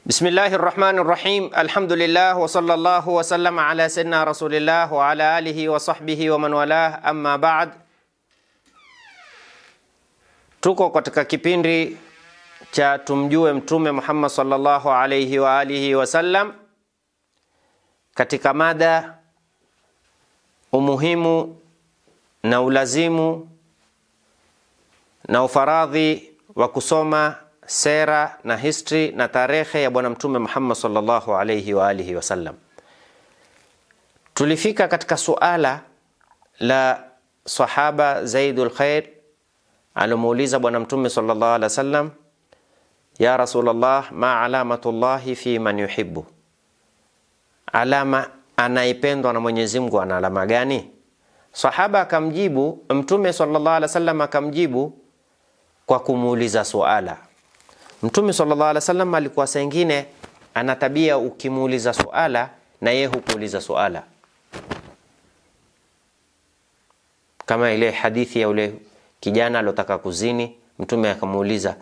Bismillahi rahmani rahim. Alhamdulillah wa sallallahu wa sallama ala sayyidina rasulillah wa ala alihi wa sahbihi wa man walah, amma ba'd. Tuko katika kipindi cha tumjue Mtume Muhammad sallallahu alayhi wa alihi wa sallam katika mada umuhimu na ulazimu na ufaradhi wa kusoma sera na history na tarehe ya Bwana Mtume Muhammad sallallahu alayhi wa alihi wasallam. Tulifika katika suala la sahaba Zaidul Khair alomuuliza Bwana Mtume sallallahu alaihi wasallam, ya Rasulullah, ma alamatullahi fi man yuhibbu, alama anayependwa na Mwenyezi Mungu ana alama gani? Sahaba akamjibu, Mtume sallallahu alaihi wasallam akamjibu kwa kumuuliza suala. Mtume sallallahu alaihi wasallam alikuwa saa ingine ana tabia, ukimuuliza suala na yeye hukuuliza suala, kama ile hadithi ya ule kijana alotaka kuzini. Mtume akamuuliza,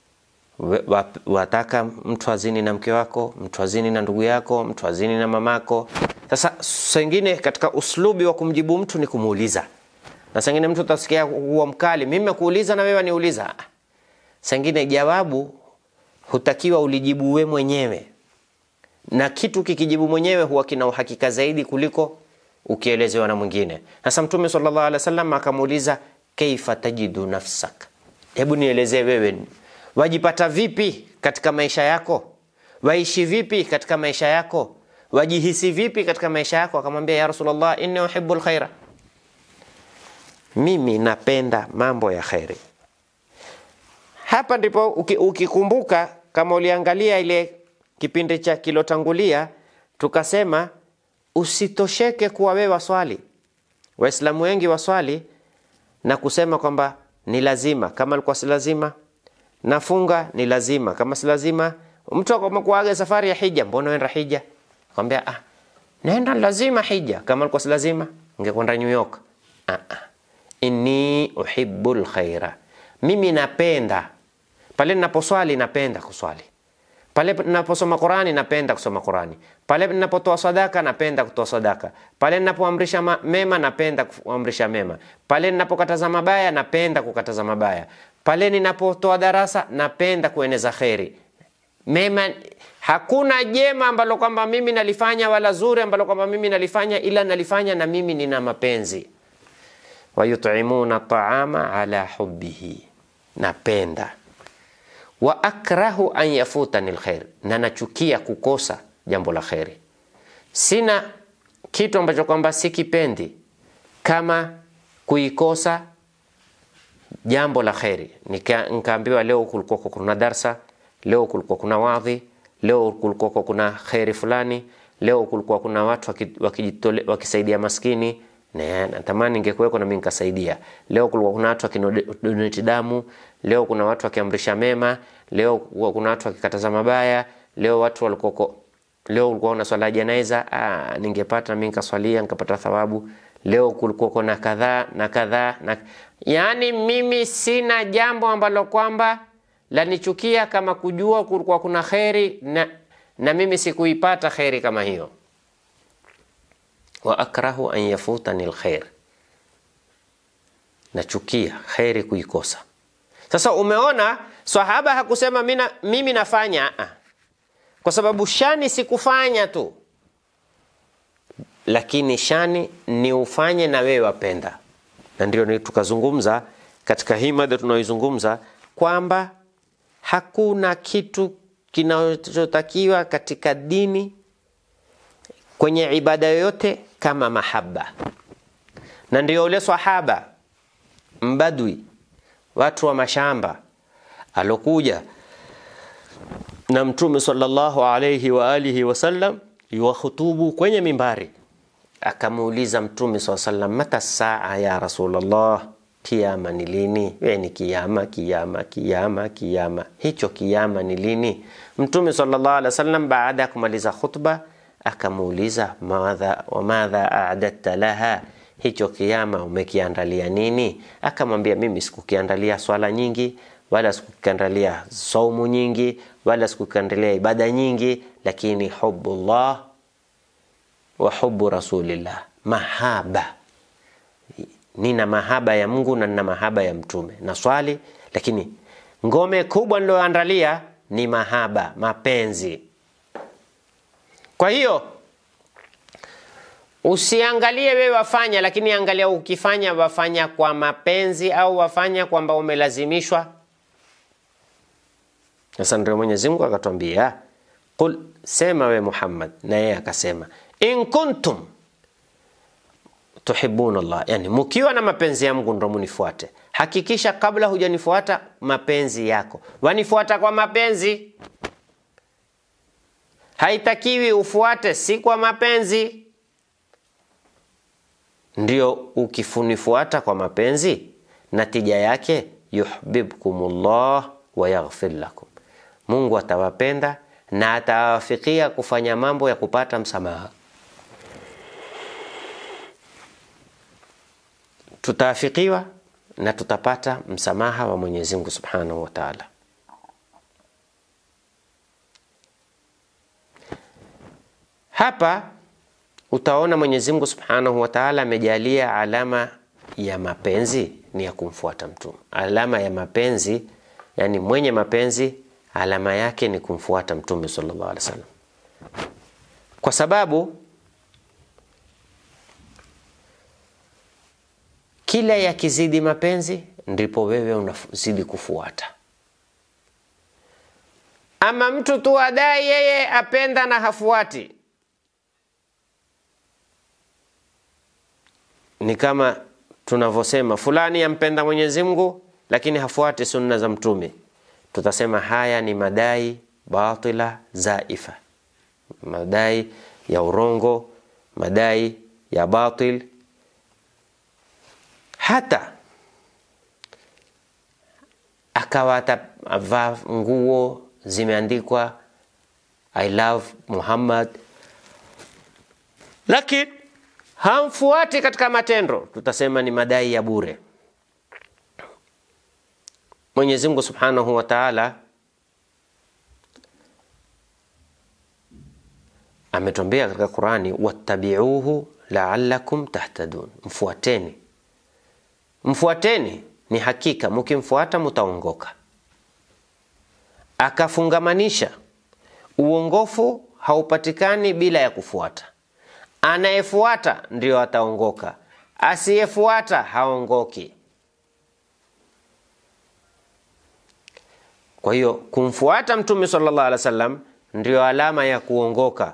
wataka mtu azini na mke wako, mtu azini na ndugu yako, mtu azini na mamako? Sasa saa ingine katika uslubi wa kumjibu mtu ni kumuuliza, na saa ingine mtu utasikia huwa mkali, mimi nakuuliza na wewe niuliza. Saa ingine jawabu hutakiwa ulijibu we mwenyewe, na kitu kikijibu mwenyewe huwa kina uhakika zaidi kuliko ukielezewa na mwingine. Sasa Mtume sallallahu alaihi wasallam akamuuliza, kaifa tajidu nafsak, hebu nielezee wewe wajipata vipi katika maisha yako, waishi vipi katika maisha yako, wajihisi vipi katika maisha yako? Akamwambia, ya Rasulullah, inni uhibbu alkhaira, mimi napenda mambo ya kheri. Hapa ndipo ukikumbuka, kama uliangalia ile kipindi cha kilotangulia, tukasema usitosheke kuwa wewe waswali. Waislamu wengi waswali na kusema kwamba ni lazima, kama alikuwa si lazima. Nafunga ni lazima, kama si lazima. Mtu akakuaga safari ya hija, mbona uenda hija? Akwambia ah, naenda lazima hija, kama alikuwa si lazima ungekwenda New York. Ah, ah. Inni uhibbul khaira, mimi napenda pale ninaposwali, napenda kuswali pale ninaposoma Qurani, napenda kusoma Qurani pale ninapotoa sadaka, napenda kutoa sadaka pale ninapoamrisha mema, napenda kuamrisha mema pale ninapokataza mabaya, napenda kukataza mabaya pale ninapotoa darasa, napenda kueneza kheri mema. Hakuna jema ambalo kwamba mimi nalifanya wala zuri ambalo kwamba mimi nalifanya, ila nalifanya na mimi nina mapenzi. Wayutimuna taama ala hubbihi, napenda wa akrahu an yafutani lkhair, na nachukia kukosa jambo la kheri. Sina kitu ambacho kwamba sikipendi kama kuikosa jambo la kheri. Nikaambiwa leo kulikuwa kuna darsa, leo kulikuwa kuna wadhi, leo kulikuwa kuna kheri fulani, leo kulikuwa kuna watu wakijitole, wakisaidia maskini na natamani ningekuweko na mimi nikasaidia. Leo kulikuwa kuna watu wakidonate damu, leo kuna watu wakiamrisha mema, leo kuna watu wakikataza mabaya, leo watu walikuwa leo kulikuwa kuna swala janaiza, ah, ningepata mimi nikaswalia nikapata thawabu. Leo kulikuwa kuna kadhaa na kadhaa na yaani, mimi sina jambo ambalo kwamba lanichukia kama kujua kulikuwa kuna kheri na, na mimi sikuipata kheri kama hiyo wa akrahu an yafutani lkhair, nachukia kheri kuikosa. Sasa umeona, sahaba hakusema mina, mimi nafanya a, kwa sababu shani sikufanya tu, lakini shani ni ufanye na wewe wapenda, na ndio tukazungumza katika hii mada tunaoizungumza kwamba hakuna kitu kinachotakiwa katika dini kwenye ibada yoyote kama mahaba, na ndio ule sahaba mbadwi, watu wa mashamba, alokuja na Mtume sallallahu alayhi wa alihi wasallam yuwahutubu kwenye mimbari, akamuuliza Mtume sallallahu alayhi wasallam, mata saa ya Rasulullah, kiama ni lini? We ni kiama, kiama, kiama, kiama, hicho kiama ni lini? Mtume sallallahu alayhi wasallam baada ya kumaliza khutba akamuuliza wamadha a'dadta laha, hicho kiama umekiandalia nini? Akamwambia, mimi sikukiandalia swala nyingi wala sikukiandalia saumu nyingi wala sikukiandalia ibada nyingi lakini hubullah wa hubu rasulillah mahaba nina mahaba ya mungu na nina mahaba ya mtume na swali lakini ngome kubwa niloandalia ni mahaba mapenzi kwa hiyo usiangalie wewe wafanya lakini angalia ukifanya wafanya kwa mapenzi au wafanya kwamba umelazimishwa sasa ndio mwenyezi mungu akatwambia qul sema we muhammad na yeye akasema in kuntum tuhibuna llah yani mkiwa na mapenzi ya mungu ndo munifuate hakikisha kabla hujanifuata mapenzi yako wanifuata kwa mapenzi haitakiwi ufuate si kwa mapenzi ndio ukifunifuata kwa mapenzi natija yake yuhbibkumullah wa yaghfir lakum mungu atawapenda na atawafikia kufanya mambo ya kupata msamaha tutaafikiwa na tutapata msamaha wa mwenyezi mungu subhanahu wa taala hapa utaona mwenyezi mungu subhanahu wa taala amejalia alama ya mapenzi ni ya kumfuata mtume alama ya mapenzi yani mwenye mapenzi alama yake ni kumfuata mtume sallallahu alaihi wasallam kwa sababu kila yakizidi mapenzi ndipo wewe unazidi kufuata ama mtu tu adai yeye apenda na hafuati ni kama tunavyosema fulani yampenda mwenyezi mungu lakini hafuati sunna za mtume tutasema haya ni madai batila zaifa madai ya urongo madai ya batil hata akawa atavaa nguo zimeandikwa i love muhammad lakini hamfuati katika matendo tutasema ni madai ya bure mwenyezi mungu subhanahu wa taala ametwambia katika qurani wattabiuhu laalakum tahtadun mfuateni mfuateni ni hakika mkimfuata mutaongoka akafungamanisha uongofu haupatikani bila ya kufuata anayefuata ndio ataongoka asiyefuata haongoki kwa hiyo kumfuata mtume sallallahu alaihi wasallam ndio alama ya kuongoka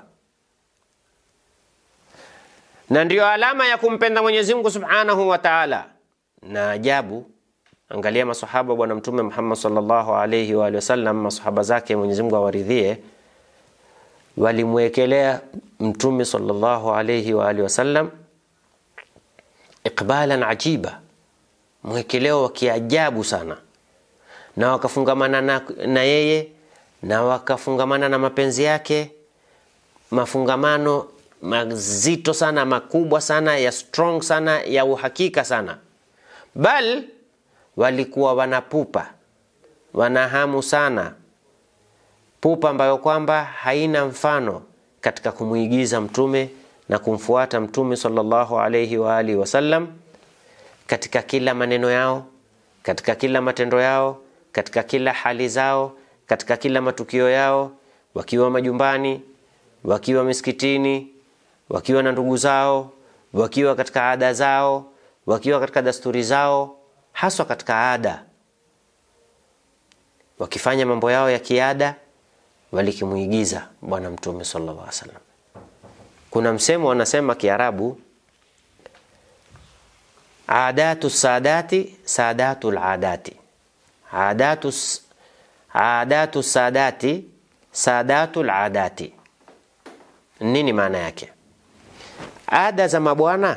na ndio alama ya kumpenda mwenyezi mungu subhanahu wa taala na ajabu angalia masahaba bwana mtume muhammad sallallahu alaihi wa wasallam masahaba zake mwenyezi mungu awaridhie walimwekelea mtume sallallahu alaihi wa alihi wasallam iqbalan ajiba mwekeleo wa kiajabu sana na wakafungamana na, na yeye na wakafungamana na mapenzi yake mafungamano mazito sana makubwa sana ya strong sana ya uhakika sana bal walikuwa wanapupa wanahamu sana pupa ambayo kwamba haina mfano katika kumwigiza mtume na kumfuata mtume sallallahu alaihi wa alihi wasallam katika kila maneno yao katika kila matendo yao katika kila hali zao katika kila matukio yao wakiwa majumbani wakiwa misikitini wakiwa na ndugu zao wakiwa katika ada zao wakiwa katika dasturi zao haswa katika ada wakifanya mambo yao ya kiada walikimwigiza bwana mtume sallallahu alaihi wasallam kuna msemo wanasema kiarabu adatu sadati sadatu ladati adatu, adatu sadati sadatu ladati nini maana yake ada za mabwana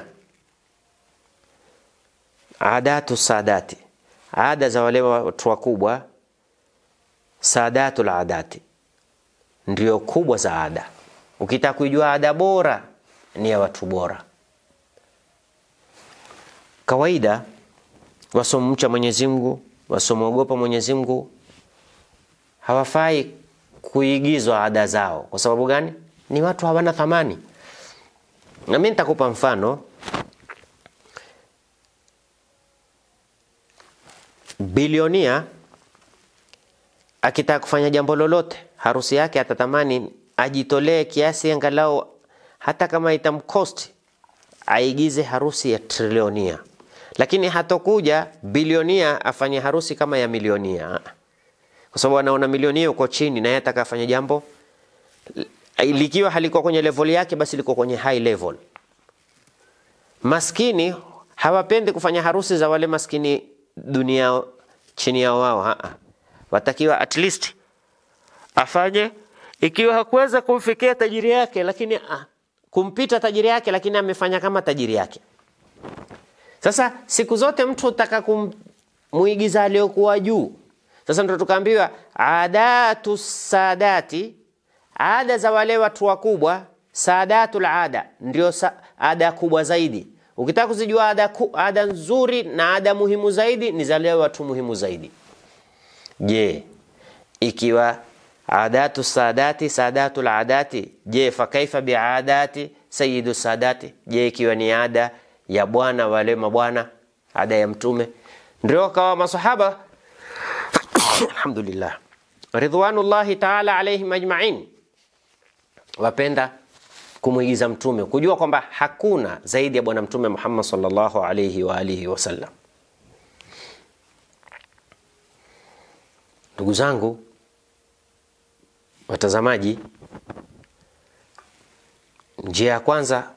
adatu sadati ada za wale watu wakubwa sadatu ladati ndio kubwa za ada ukitaka kuijua ada bora ni ya watu bora kawaida wasomcha mwenyezi mungu wasomwogopa Mwenyezi Mungu hawafai kuigizwa ada zao. Kwa sababu gani? Ni watu hawana thamani. Na mimi nitakupa mfano. Bilionia akitaka kufanya jambo lolote, harusi yake atatamani ajitolee kiasi angalau, hata kama itamkosti aigize harusi ya trilionia, lakini hatokuja bilionia afanye harusi kama ya milionia, kwa sababu anaona milionia uko chini na yeye ataka afanye jambo likiwa halikuwa kwenye level yake, basi liko kwenye high level. Maskini hawapendi kufanya harusi za wale maskini dunia chini yao wao, haa. Watakiwa at least afanye, ikiwa hakuweza kumfikia tajiri yake, lakini ah, kumpita tajiri yake, lakini amefanya kama tajiri yake. Sasa siku zote mtu utaka kumuigiza aliyokuwa juu. Sasa ndo tukaambiwa adatu sadati, ada za wale watu wakubwa, sadatul ada ndio sa, ada kubwa zaidi. Ukitaka kuzijua ada, ku, ada nzuri na ada muhimu zaidi ni za wale watu muhimu zaidi. Je, ikiwa adatu sadati sadatul adati, je fa kaifa biadati sayyidu sadati? Je, ikiwa ni ada ya bwana wale mabwana, ada ya mtume, ndio kawa masahaba alhamdulillah ridwanullahi taala alaihim ajmain wapenda kumwigiza mtume, kujua kwamba hakuna zaidi ya bwana mtume Muhammad sallallahu alaihi wa alihi wasallam. Ndugu zangu watazamaji, njia ya kwanza,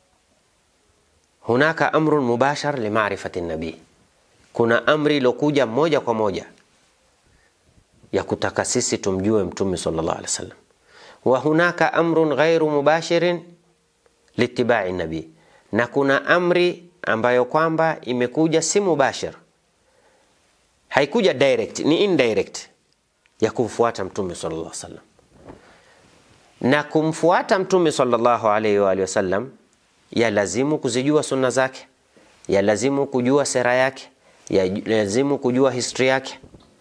hunaka amrun mubashar limarifati nabii, kuna amri ilokuja moja kwa moja ya kutaka sisi tumjue mtume sallallahu alaihi wasallam wa hunaka amrun ghairu mubashirin litibai nabii, na kuna amri ambayo kwamba imekuja si mubashir, haikuja direct, ni indirect ya kumfuata mtume sallallahu alaihi wasallam. Na kumfuata mtume sallallahu alaihi wa alihi wasallam ya lazimu kuzijua sunna zake, ya lazimu kujua sera yake, ya lazimu kujua history yake.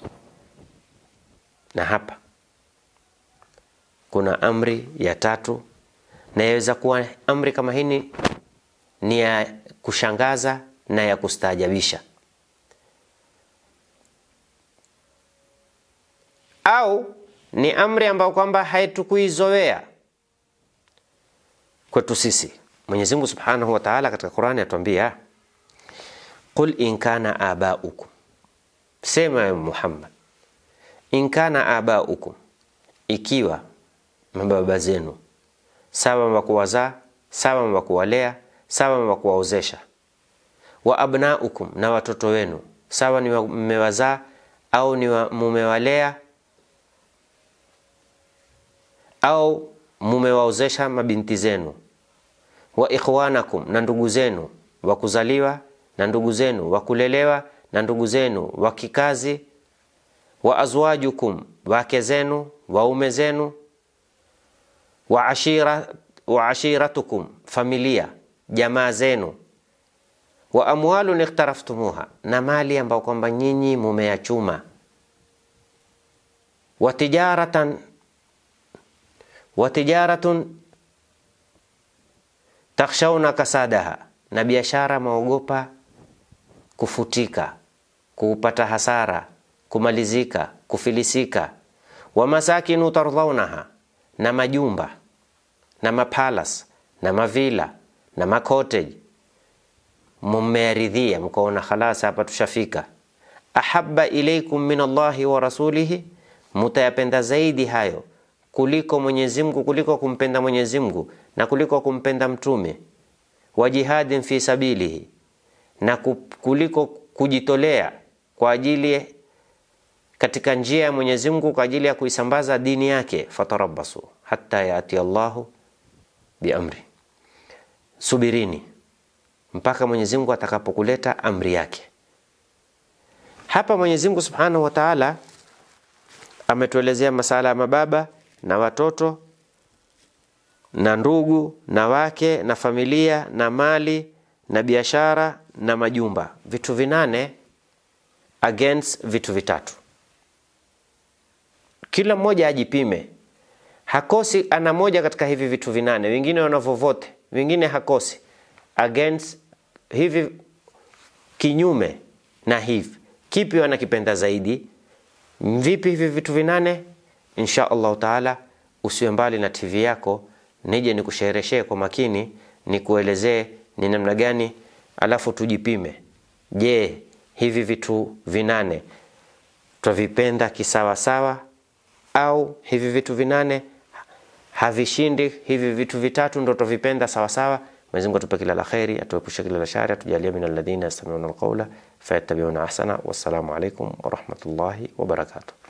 Na hapa kuna amri ya tatu, na yaweza kuwa amri kama hii ni ya kushangaza na ya kustaajabisha, au ni amri ambayo kwamba haitukuizoea kwetu sisi. Mwenyezi Mungu Subhanahu wa Ta'ala katika Qur'ani atuambia, qul in kana abaukum, sema ya Muhammad, in kana abaukum, ikiwa mababa zenu sawa mwakuwazaa sawa mwakuwalea sawa mwakuwaozesha, wa abnaukum, na watoto wenu sawa ni mmewazaa au ni mumewalea au mumewaozesha mabinti zenu, wa ikhwanakum, na ndugu zenu wa kuzaliwa na ndugu zenu wa kulelewa na ndugu zenu wa kikazi, wa azwajukum, wake zenu waume zenu wa ashira, wa ashiratukum familia jamaa zenu, wa amwalun ikhtaraftumuha, na mali ambayo kwamba nyinyi mumeyachuma, wa tijaratan wa tijaratun takhshawna kasadaha, na biashara maogopa kufutika, kupata hasara, kumalizika, kufilisika, wa masakinu tardhaunaha na majumba na mapalas na mavila na makoteji mmearidhia, mkaona khalas, hapa tushafika. Ahabba ilaikum min Allahi wa rasulihi, mutayapenda zaidi hayo kuliko Mwenyezi Mungu, kuliko kumpenda Mwenyezi Mungu na kuliko kumpenda mtume wa jihadin fi sabilihi, na kuliko kujitolea kwa ajili katika njia ya Mwenyezi Mungu kwa ajili ya kuisambaza dini yake. Fatarabbasu hatta yati Allahu biamri, subirini mpaka Mwenyezi Mungu atakapokuleta amri yake. Hapa Mwenyezi Mungu Subhanahu wa Ta'ala ametuelezea masala ya mababa na watoto na ndugu na wake na familia na mali na biashara na majumba, vitu vinane against vitu vitatu. Kila mmoja ajipime, hakosi ana moja katika hivi vitu vinane, wengine wanavovote, wengine hakosi against hivi, kinyume na hivi, kipi wanakipenda zaidi? Vipi hivi vitu vinane? Insha Allahu taala, usiwe mbali na TV yako, nije nikushereheshee kwa makini, nikuelezee ni namna gani, alafu tujipime. Je, hivi vitu vinane twavipenda kisawasawa au hivi vitu vinane havishindi hivi vitu vitatu ndo twavipenda sawasawa? Mwenyezi Mungu atupe kila la kheri, atuepushe kila la shari, atujalie min alladhina yastami'una alqawla fayattabi'una ahsana. Wassalamu alaikum warahmatullahi wabarakatuh.